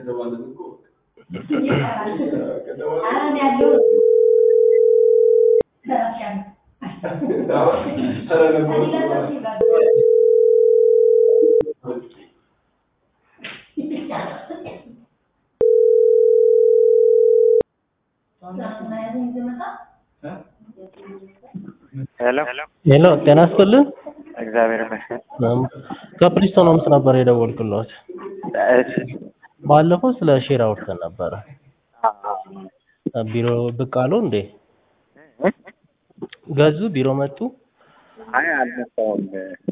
ከተባለን እኮ አሁን ያለው ኧረ ነበሩ ሄሎ ሄሎ ጤና ይስጥልን። እግዚአብሔር ይመስገን። ከፕሪስቶን ሆምስ ነበር የደወልኩለት። እሺ ባለፈው ስለ ሼር አውርተን ነበረ። ቢሮ ብቅ አሉ እንዴ? ገዙ? ቢሮ መጡ? አይ አልመጣሁም።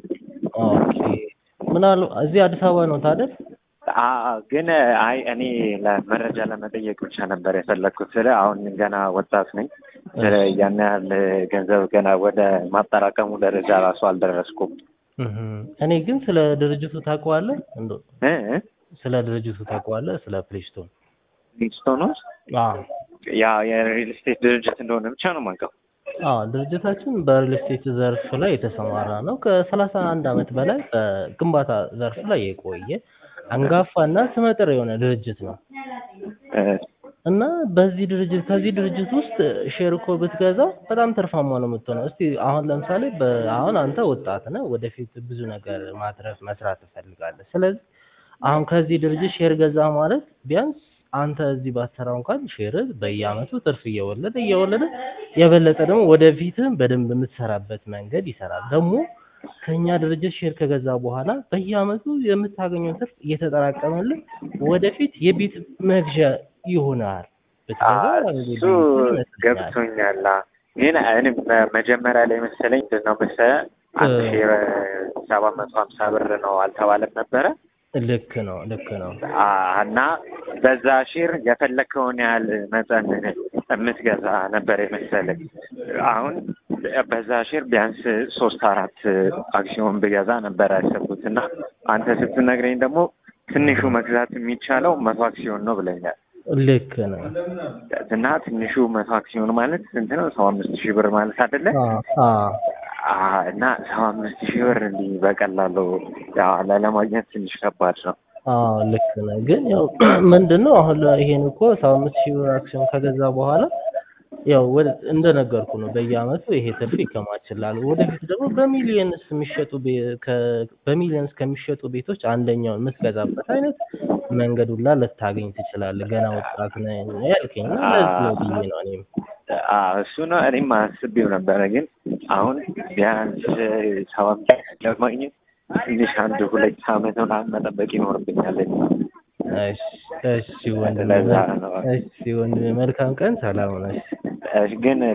ኦኬ። ምን አሉ? እዚህ አዲስ አበባ ነው ታደል? አዎ፣ ግን አይ እኔ ለመረጃ ለመጠየቅ ብቻ ነበር የፈለግኩት። ስለ አሁን ገና ወጣት ነኝ። ስለ ያን ያህል ገንዘብ ገና ወደ ማጠራቀሙ ደረጃ ራሱ አልደረስኩም። እህ። እኔ ግን ስለ ድርጅቱ ታውቀዋለህ? እንዶ እ ስለ ድርጅቱ ታውቀዋለህ? ስለ ፕሪስቶን? ሊንግስቶን ውስጥ አዎ ያ የሪል ስቴት ድርጅት እንደሆነ ብቻ ነው የማውቀው። አዎ ድርጅታችን በሪል ስቴት ዘርፍ ላይ የተሰማራ ነው። ከሰላሳ አንድ ዓመት በላይ በግንባታ ዘርፍ ላይ የቆየ አንጋፋ እና ስመጥር የሆነ ድርጅት ነው እ እና በዚህ ድርጅት ከዚህ ድርጅት ውስጥ ሼር እኮ ብትገዛ በጣም ትርፋማ ነው የምትሆነው። እስቲ አሁን ለምሳሌ በ- አሁን አንተ ወጣት ነህ፣ ወደፊት ብዙ ነገር ማትረፍ መስራት ትፈልጋለህ። ስለዚህ አሁን ከዚህ ድርጅት ሼር ገዛ ማለት ቢያንስ አንተ እዚህ ባትሰራው እንኳን ሼር በየአመቱ ትርፍ እየወለደ እየወለደ የበለጠ ደግሞ ወደፊትም በደንብ የምትሰራበት መንገድ ይሰራል። ደግሞ ከኛ ድርጅት ሼር ከገዛ በኋላ በየአመቱ የምታገኘው ትርፍ እየተጠራቀመልን ወደፊት የቤት መግዣ ይሆናል። ብትገዛ እሱ ገብቶኛል። ግን እኔ መጀመሪያ ላይ መሰለኝ ምንድን ነው መሰለህ አንድ እ- ሺህ ሰባት መቶ ሀምሳ ብር ነው አልተባለም ነበረ ልክ ነው ልክ ነው። አ- እና በዛ ሼር የፈለግከውን ያህል መጠን የምትገዛ ነበር የመሰለኝ። አሁን በዛ ሼር ቢያንስ ሶስት አራት አክሲዮን ብገዛ ነበር ያሰብኩት እና አንተ ስትነግረኝ ደግሞ ትንሹ መግዛት የሚቻለው መቶ አክሲዮን ነው ብለኛል። ልክ ነው። እና ትንሹ መቶ አክሲዮን ማለት ስንት ነው? ሰባ አምስት ሺህ ብር ማለት አይደለ? አ- አ- አ- እና ሰባ አምስት ሺህ ብር እንዲህ በቀላሉ ያው ለማግኘት ትንሽ ከባድ ነው። አዎ ልክ ነህ። ግን ያው ምንድን ነው አሁን ላይ ይሄን እኮ ሰባ አምስት ሺህ ብር አክሲዮን ከገዛ በኋላ ያው ወደ እንደነገርኩ ነው በየአመቱ ይሄ ትርፍ ይከማችላል። ወደፊት ደግሞ በሚሊየንስ የሚሸጡ ቤ- ከ- በሚሊየንስ ከሚሸጡ ቤቶች አንደኛውን የምትገዛበት አይነት መንገድ ሁላ ልታገኝ ትችላለህ። ገና ወጣት ነህ ያልከኝ እና ለዚህ ነው ብዬ ነው እኔም አዎ እሱ ነው እኔም አስቤው ነበረ። ግን አሁን ቢያንስ ሰባ አምስት ለማግኘት ትንሽ አንድ ሁለት አመት ምናምን መጠበቅ ይኖርብኛል። እሺ እሺ ወንድሜ ለዛ ነው። እሺ ወንድሜ መልካም ቀን ሰላም ነሽ። እሺ፣ ግን